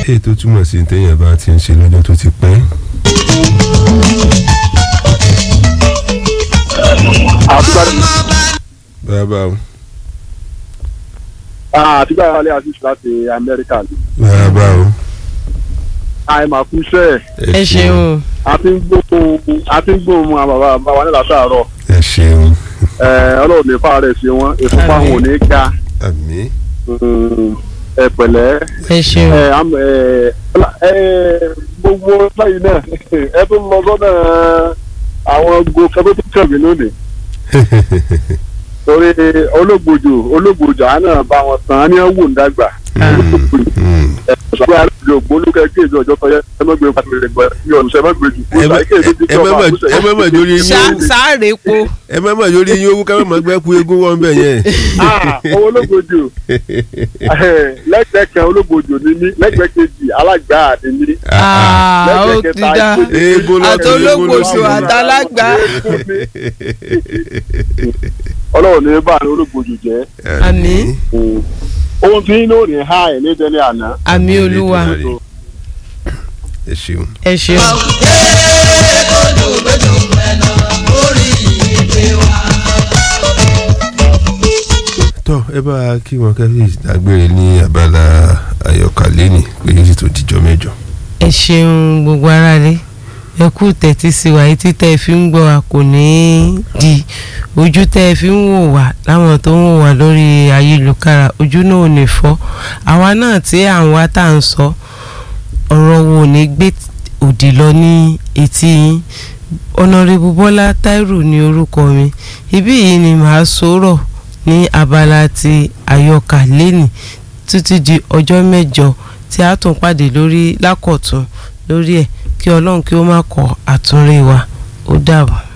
èyí tó túmọ̀ sí téèyàn bá ti ń ṣe lọ́jọ́ tó ti pẹ́. bàbá o àtìgbà wálé àṣìṣe láti amẹ́ríkà ni. bàbá o. àìmọ̀ kú sẹ́ẹ̀ ẹ ṣeun àti ń gbóhùn àti ń gbóhùn àwọn bàbá bàbá nílà sàárọ̀ ẹ ṣeun ọlọ́run ní fáwọn rẹ̀ ṣe wọ́n ìfúnpá wọn ò ní ga àmì ẹ pẹ̀lẹ́ ẹ ṣeun ẹ am- ẹ, ọlá- ẹ, gbogbo lẹ́yìn náà ẹ tún lọ sọ́nà àwọn gòkè tó tún kẹ̀mí lónìí torí olóògbòjò olóògbòjò àná bá wọn tán á ní wò ń dàgbà ẹ sọ́kọ́ àlejò ògbólókè kéèjì ọjọ́ tọ́yẹ ẹ má gbé pàtó rẹ̀ gbọ́ ní ọ̀nà sẹ́ má gbé jù ẹ má- ẹ má mà- ẹ má mà jórí yín Ṣá- owó sáré po ẹ má mà jórí yín owó ká má mà gbẹ́ ku eégún wọn bẹ̀ yẹn. owó olóògbòjò lẹ́gbẹ̀ẹ́ kan olóògbòjò ní mí lẹ́gbẹ̀ẹ́ kejì alágbá ni mí. Ah, ó ti dá eégún lọ́tún, àtológbòsò eégún lọ́sì. àtàlágbá ọlọ́run ní bá ní olóògbòjò jẹ́ Àmín. ohun tí inú rìn ha ẹ̀ ní dẹ́lẹ̀ àná. àmì olúwa ẹ ṣeun. ẹ ṣeun. tọ́ ẹ bá a kí wọn kẹ́fì dágbére ní abala àyọkàlẹ́ ni pé yóò sì tó dijọ́ mẹ́jọ. ẹ ṣeun gbogbo aráalé ẹ kú tẹ́tí sí wa etí tẹ́ ẹ fi ń gbọ́ wa kò ní í di ojú tẹ́ ẹ fi ń wò wá láwọn tó ń wò wá lórí ayélujára ojú náà ò ní fọ́ àwa náà tí à ń wá tá à ń sọ ọ̀rọ̀ wo ò ní gbé òdì lọ ní etí yín ọ̀nàrẹ́bù bọ́lá táírù ní orúkọ mi ibí yìí ni màá sọ̀rọ̀ ní abala ti àyọkà lẹ́nì títí di ọjọ́ mẹ́jọ tí a tún pàdé lórí lákọ̀tún lórí ẹ̀ kí ọlọ́run kí ó má kọ àtúnrí wa ó dàbọ̀.